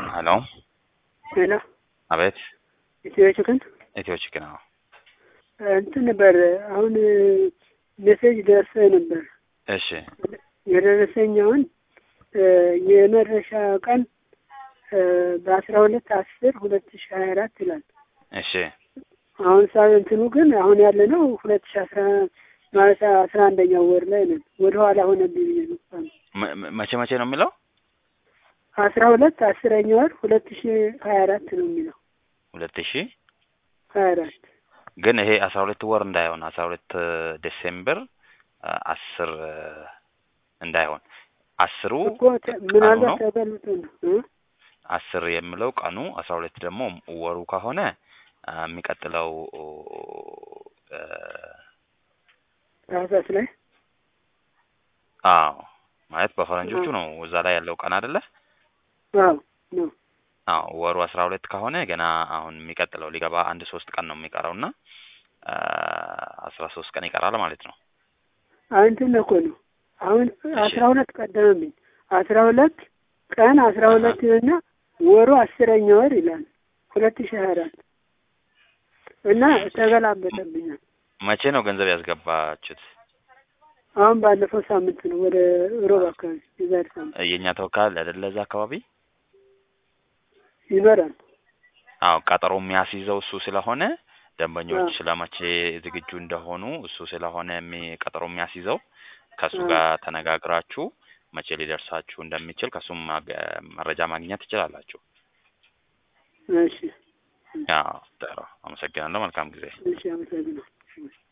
ሄሎ ሄሎ አቤት ኢትዮ ችክን ኢትዮ ቺክን ነው። እንትን ነበር አሁን ሜሴጅ ደርሰ ነበር እሺ የደረሰኛውን የመድረሻ ቀን በአስራ ሁለት አስር ሁለት ሺ ሀያ አራት ይላል። እሺ አሁን ሳ እንትኑ ግን አሁን ያለ ነው ሁለት ሺ አስራ ማለት አስራ አንደኛው ወር ላይ ነን። ወደ ኋላ ሆነብኝ ብዬ ነው። መ- መ- መቼ መቼ ነው የሚለው? አስራ ሁለት አስረኛ ወር ሁለት ሺ ሀያ አራት ነው የሚለው ሁለት ሺህ ሀያ አራት ግን ይሄ አስራ ሁለት ወር እንዳይሆን አስራ ሁለት ዴሴምበር አስር እንዳይሆን አስሩ እኮ ተ- ምናልባት ነው? ተበልጦ ነው እ? አስር የምለው ቀኑ አስራ ሁለት ደግሞ ወሩ ከሆነ አ፣ የሚቀጥለው እ፣ ታህሳስ ላይ አዎ ማለት በፈረንጆቹ ነው እዛ ላይ ያለው ቀን አይደለ? አዎ ነው አዎ ወሩ አስራ ሁለት ከሆነ ገና አሁን የሚቀጥለው ሊገባ አንድ ሶስት ቀን ነው የሚቀረው እና አስራ ሶስት ቀን ይቀራል ማለት ነው። እንትን እኮ ነው አሁን አስራ ሁለት ቀደመብኝ አስራ ሁለት ቀን አስራ ሁለት እና ወሩ አስረኛ ወር ይላል ሁለት ሺህ ሀያ አራት እና ተገላበጠብኛል። መቼ ነው ገንዘብ ያስገባችሁት? አሁን ባለፈው ሳምንት ነው ወደ ሮብ አካባቢ የዛሬ ሳምንት የእኛ ተወካይ አለ አይደለ? እዛ አካባቢ ይኖራል። አዎ ቀጠሮ የሚያስይዘው እሱ ስለሆነ ደንበኞች አዎ። ስለመቼ ዝግጁ እንደሆኑ እሱ ስለሆነ የሚ- ቀጠሮ የሚያስይዘው ከእሱ አዎ። ጋር ተነጋግራችሁ መቼ ሊደርሳችሁ እንደሚችል ከእሱም ማገ- መረጃ ማግኘት ትችላላችሁ። እሺ አዎ ጥሩ አመሰግናለሁ። መልካም ጊዜ። እሺ፣ አመሰግናለሁ።